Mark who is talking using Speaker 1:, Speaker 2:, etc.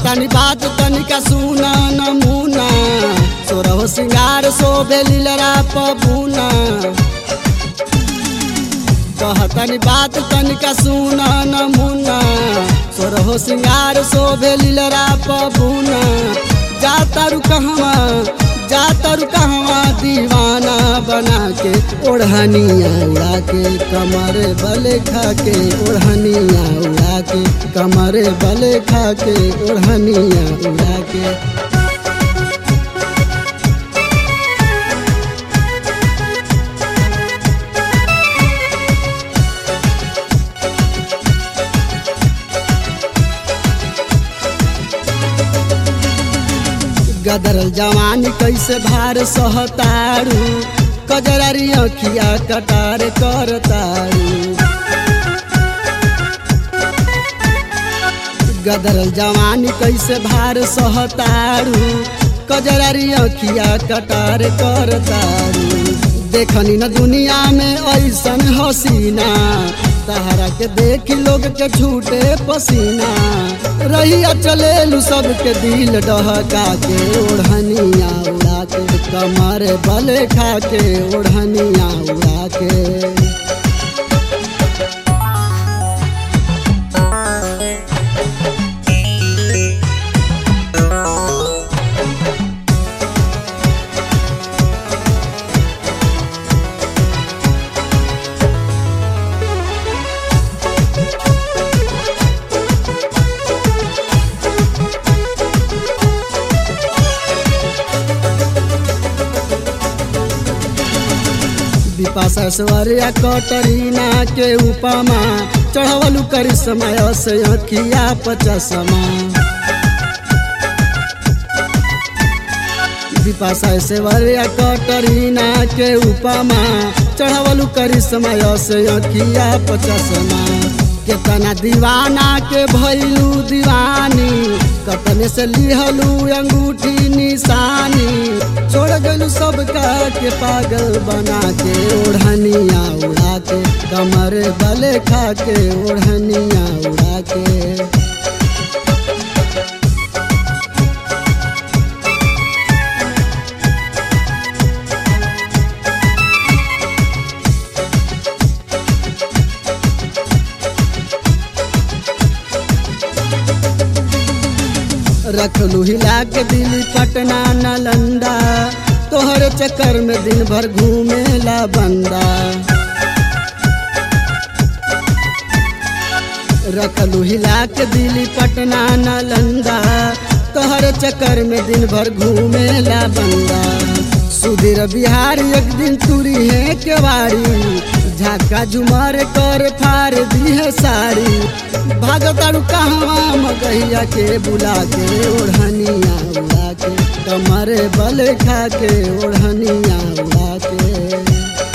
Speaker 1: कहतनी बात तनिका सुना नमूना सोरहो सिंगार शोभे लीलरा पबूना कहतनी बात तनिका सुना नमूना सोरहो सिंगार शोभे लीलरा पबूना जा तारू कहवा जा तारू कहवा दीवाना बना के ओढ़निया उड़ा के कमर बले खा के ओढ़निया उड़ा के कमर बले खा के ओढ़निया उड़ा के गदरल जवानी कैसे भार सहतारू कजरारी अखिया कटार करतारू गदरल जवानी कैसे भार सहतारू कजरारी अखिया कटार करतारू देखनी न दुनिया में ऐसन हसीना तहरा के देख लोग के छूटे पसीना रहिया चलेलू सबके दिल डहका के ओढ़निया उड़ा के कमर बले खा के ओढ़निया उड़ा के विपाशा स्वरिया कटरीना के उपमा चढ़वलू करिश्मा से अखिया पचसमा विपाशा सेवरिया कटरीना के उपमा चढ़वलू करिश्मा से अखिया पचसमा केतना दीवाना के भैलू दीवानी कतने से लिहलू अंगूठी निशानी छोड़ गलू सबका के पागल बना के ओढ़निया उड़ा के कमर बले खा के ओढ़निया उड़ा के रखलू हिला के दिल्ली पटना नालंदा तोहरे चक्कर में दिन भर घूमेला बंदा रखलू हिला के दिल्ली पटना नालंदा तोहरे चक्कर में दिन भर घूमेला बंदा सुधीर बिहार एक दिन तुरी है केवाड़ी झाका झुमर कर फार दी है साड़ी भागतारू कहवा मगहिया के बुला के ओढ़निया उड़ा के कमर बल खा के ओढ़निया उड़ा के